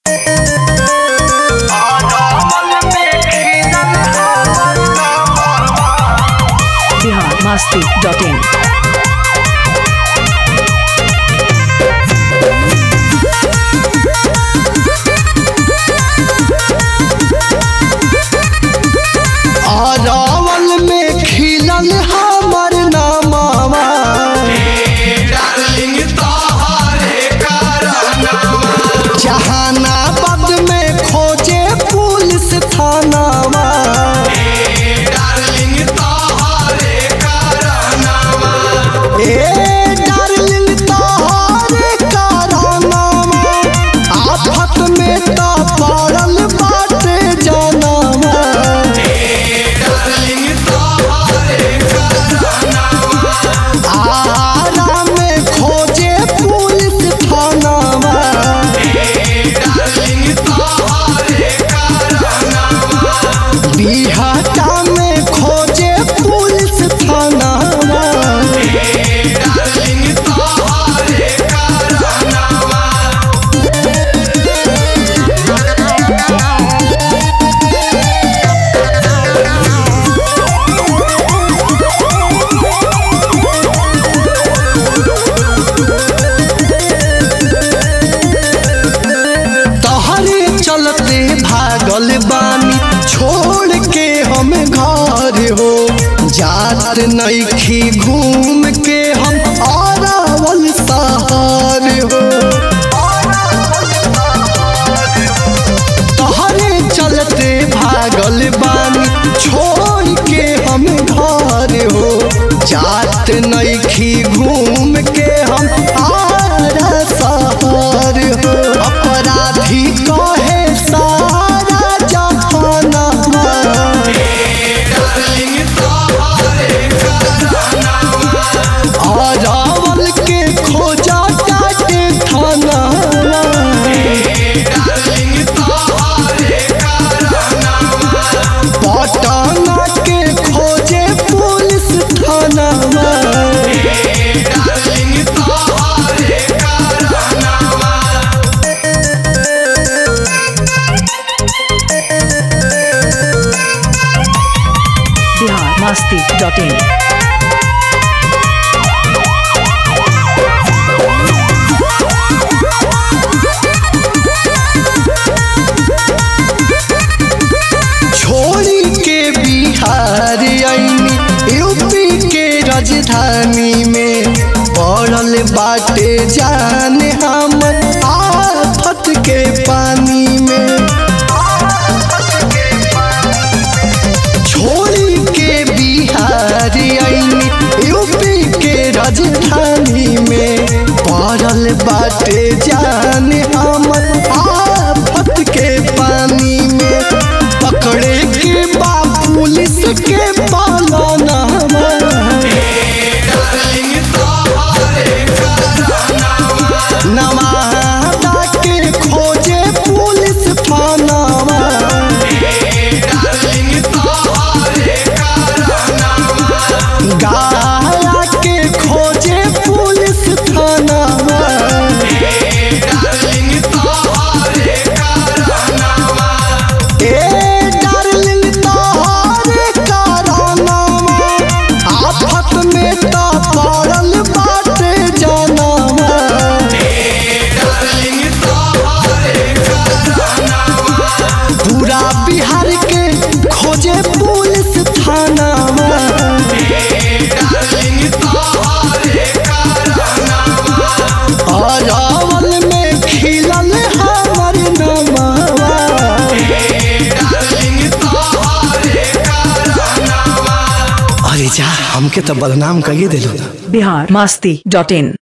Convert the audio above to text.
Bihar masti dot in Arwal में खिलल हमर नामावा जहानाबाद में खोजे पुलिस थानावा ए डार्लिंग तोहरे कारनामा आफत में तो पड़ल बाटे जनामा आरा में खोजे पुलिस थानावा बिहाटा में खोजे पुलिस थानावा तहरे चलते भागल बानी छोड़ के हम घर हो जात नईखी घूम के हम अरावल शहर हो तहरे चलते भागल बानी छोड़ के हम घर हो जात नईखी घूम के हम आरा शहर हो अपराधी कहे सारा जहानमा अरावल के खोजा काटे थाना पटना के खोजे पुलिस थाना बिहार मस्ती डॉट इन छोड़ी के बिहार आईनी यूपी के राजधानी में पड़ल बाटे जान हम आफत के पानी में छोड़ी के बिहार आईनी यूपी के राजधानी में पड़ल बाटे जान हम आफत के पानी में पकड़े के बा पुलिस के पालाना नवादा के खोजे पुलिस थानावा गाया के खोजे पुलिस थानावा ए डार्लिंग तोहरे कारनामा आफत में तो पड़ल बाटे जनामा पूरा बिहार के खोजे पुलिस थानावा अरावल में खिलल हमर नमावा अरे जा हमके तो बदनाम कहिए दिलो बिहार मस्ती डॉट इन